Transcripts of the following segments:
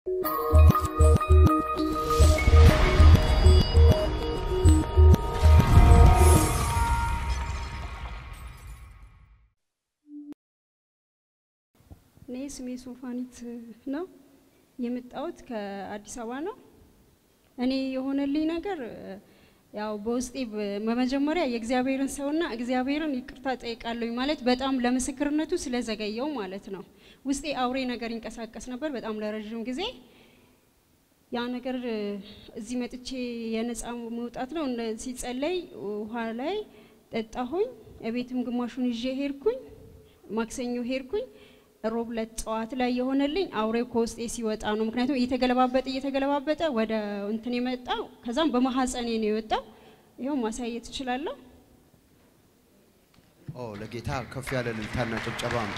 እኔ ስሜ ሶፋኒት ነው። የመጣሁት ከአዲስ አበባ ነው። እኔ የሆነልኝ ነገር ያው በውስጤ በመጀመሪያ የእግዚአብሔርን ሰውና እግዚአብሔርን ይቅርታ ጠይቃለሁኝ ማለት በጣም ለምስክርነቱ ስለዘገየው ማለት ነው። ውስጤ አውሬ ነገር ይንቀሳቀስ ነበር በጣም ለረዥም ጊዜ። ያ ነገር እዚህ መጥቼ የነፃ መውጣት ነው እንደ ሲጸለይ ውሃ ላይ ጠጣሁኝ። እቤትም ግማሹን ይዤ ሄድኩኝ። ማክሰኞ ሄድኩኝ። ሮብ ዕለት ጠዋት ላይ የሆነልኝ አውሬው ከውስጤ ሲወጣ ነው። ምክንያቱም እየተገለባበጠ እየተገለባበጠ ወደ እንትን የመጣው ከዛም በማሐፀኔ ነው የወጣው። ይኸው ማሳየት እችላለሁ። ኦ ለጌታ ከፍ ያለ እልልታና ጭብጨባ አምጡ።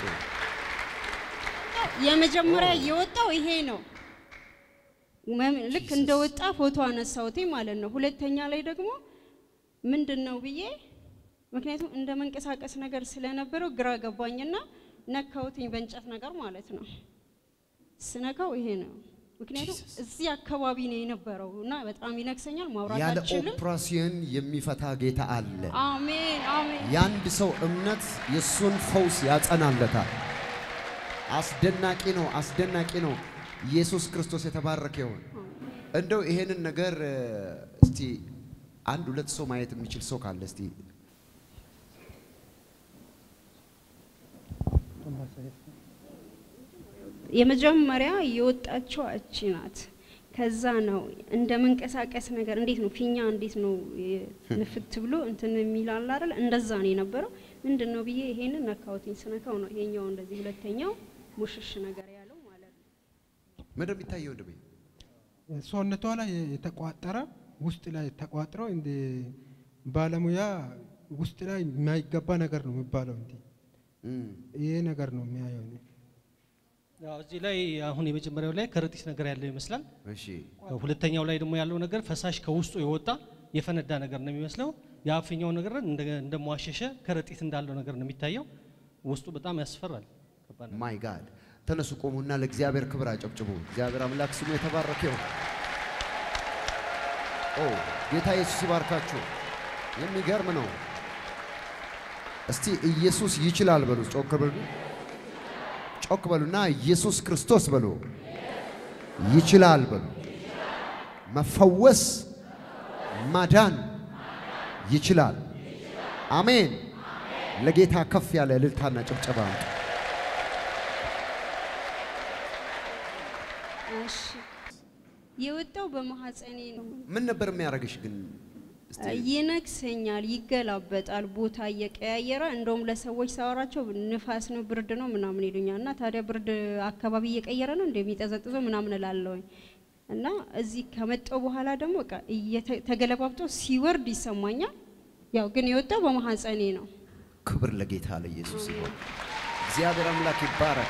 የመጀመሪያ የወጣው ይሄ ነው። መም- ልክ እንደወጣ ፎቶ አነሳሁት ማለት ነው። ሁለተኛ ላይ ደግሞ ምንድን ነው ብዬ ምክንያቱም እንደ መንቀሳቀስ ነገር ስለነበረው ግራ ገባኝና ነካሁትኝ በእንጨት ነገር ማለት ነው። ስነካው ይሄ ነው። ምክንያቱም እዚህ አካባቢ ነው የነበረው እና በጣም ይነክሰኛል፣ ማውራት ያለ አልችልም። ኦፕራሲዮን የሚፈታ ጌታ አለ። አሜን አሜን። የአንድ ሰው እምነት የእሱን ፈውስ ያጸናለታል። አስደናቂ ነው፣ አስደናቂ ነው። ኢየሱስ ክርስቶስ የተባረከ ይሁን። እንደው ይሄንን ነገር እ፣ እስቲ አንድ ሁለት ሰው ማየት የሚችል ሰው ካለ እስቲ የመጀመሪያ የወጣችው እቺ ናት። ከዛ ነው እንደ መንቀሳቀስ ነገር እንዴት ነው ፊኛ እንዴት ነው የ- ንፍት ብሎ እንትን የሚላል አይደል? እንደዛ ነው የነበረው። ምንድን ነው ብዬ ይሄንን ነካሁትኝ። ስነካው ነው ይሄኛው እንደዚህ ሁለተኛው ሙሽሽ ነገር ያለው ማለት ነው። ምንድን ነው የሚታየው? ወንድሜ ሰውነቷ ላይ የተቋጠረ ውስጥ ላይ ተቋጥሮ እንደ ባለሙያ ውስጥ ላይ የማይገባ ነገር ነው የሚባለው። እንዲ እም፣ ይሄ ነገር ነው የሚያየው። እኔ። ያው እዚህ ላይ አሁን የመጀመሪያው ላይ ከረጢት ነገር ያለው ይመስላል። እሺ ሁለተኛው ላይ ደግሞ ያለው ነገር ፈሳሽ ከውስጡ የወጣ የፈነዳ ነገር ነው የሚመስለው። የአፍኛው ነገር እንደ እንደሟሸሸ ከረጢት እንዳለው ነገር ነው የሚታየው። ውስጡ በጣም ያስፈራል። ከባድ ነው። ማይ ጋድ ተነሱ፣ ቆሙና ለእግዚአብሔር ክብር አጨብጭቡ። እግዚአብሔር አምላክ ስሙ የተባረከ ይሁን። ኦ ጌታ ኢየሱስ ይባርካችሁ። የሚገርም ነው። እስቲ ኢየሱስ ይችላል በሉ፣ ጮክ በሉ፣ ጮክ በሉና ኢየሱስ ክርስቶስ በሉ፣ ይችላል በሉ። መፈወስ ማዳን ይችላል። አሜን። ለጌታ ከፍ ያለ እልልታና ጭብጨባ አምጡ። እሺ የወጣው በማህፀኔ ነው። ምን ነበር የሚያደርግሽ ግን? እስቲ ይነክሰኛል፣ ይገላበጣል፣ ቦታ እየቀያየረ እንደውም ለሰዎች ሳወራቸው ንፋስ ነው ብርድ ነው ምናምን ይሉኛል። እና ታዲያ ብርድ አካባቢ እየቀየረ ነው እንደሚጠዘጥዘው ምናምን እላለሁኝ። እና እዚህ ከመጣው በኋላ ደግሞ በቃ እየተ- ተገለባብጦ ሲወርድ ይሰማኛል። ያው ግን የወጣው በማህፀኔ ነው። ክብር ለጌታ ለኢየሱስ ይሁን። እግዚአብሔር አምላክ ይባረክ።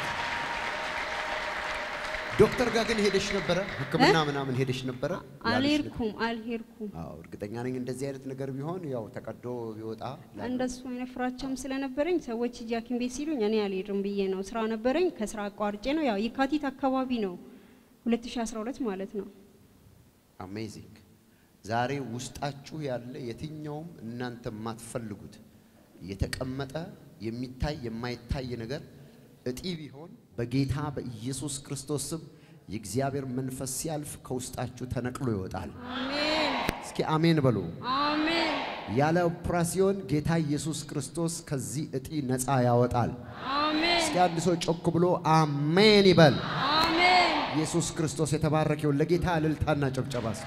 ዶክተር ጋር ግን ሄደሽ ነበረ? ሕክምና ምናምን ሄደሽ ነበረ? ያለሽ ነገር? አልሄድኩም አልሄድኩም። አዎ እርግጠኛ ነኝ እንደዚህ አይነት ነገር ቢሆን ያው ተቀዶ ቢወጣ እንደሱ አይነት ፍራቻም ስለነበረኝ ሰዎች ሂጂ ሐኪም ቤት ሲሉኝ እኔ አልሄድም ብዬ ነው። ስራ ነበረኝ፣ ከስራ አቋርጬ ነው። ያው የካቲት አካባቢ ነው 2012 ማለት ነው። አሜዚንግ። ዛሬ ውስጣችሁ ያለ የትኛውም እናንተ የማትፈልጉት የተቀመጠ የሚታይ የማይታይ ነገር እጢ ቢሆን በጌታ በኢየሱስ ክርስቶስ ስም የእግዚአብሔር መንፈስ ሲያልፍ ከውስጣችሁ ተነቅሎ ይወጣል። አሜን እስኪ አሜን በሉ። አሜን ያለ ኦፕራሲዮን ጌታ ኢየሱስ ክርስቶስ ከዚህ እጢ ነፃ ያወጣል። አሜን እስኪ አንድ ሰው ጮክ ብሎ አሜን ይበል። አሜን። ኢየሱስ ክርስቶስ የተባረከውን ለጌታ እልልታና ጭብጨባ ስጡ።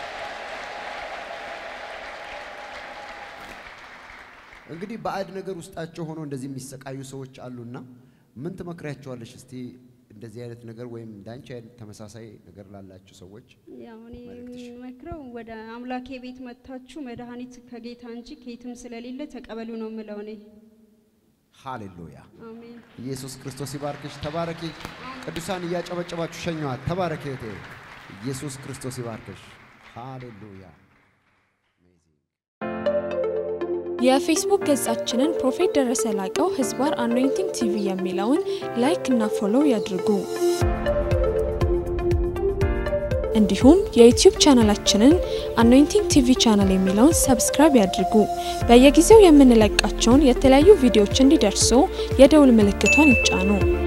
እንግዲህ ባዕድ ነገር ውስጣቸው ሆኖ እንደዚህ የሚሰቃዩ ሰዎች አሉና ምን ትመክሪያቸዋለሽ? እስቲ እንደዚህ አይነት ነገር ወይም እንዳንቺ አይነት ተመሳሳይ ነገር ላላችሁ ሰዎች ያው እኔ መልእክትሽ? የምመክረው ወደ አምላኬ ቤት መጥታችሁ መድኃኒት ከጌታ እንጂ ከየትም ስለሌለ ተቀበሉ ነው የምለው እኔ። ሃሌሉያ። አሜን ኢየሱስ ክርስቶስ ይባርክሽ። ተባረኪ። ቅዱሳን እያጨበጨባችሁ ሸኘዋት። ተባረኪ እህቴ። ኢየሱስ ክርስቶስ ይባርክሽ። ሃሌሉያ። የፌስቡክ ገጻችንን ፕሮፌት ደረሰ ላቀው ህዝባር አኖይንቲንግ ቲቪ የሚለውን ላይክ እና ፎሎው ያድርጉ። እንዲሁም የዩቲዩብ ቻናላችንን አኖይንቲንግ ቲቪ ቻናል የሚለውን ሰብስክራይብ ያድርጉ። በየጊዜው የምንለቃቸውን የተለያዩ ቪዲዮዎች እንዲደርሱ የደውል ምልክቷን ይጫኑ።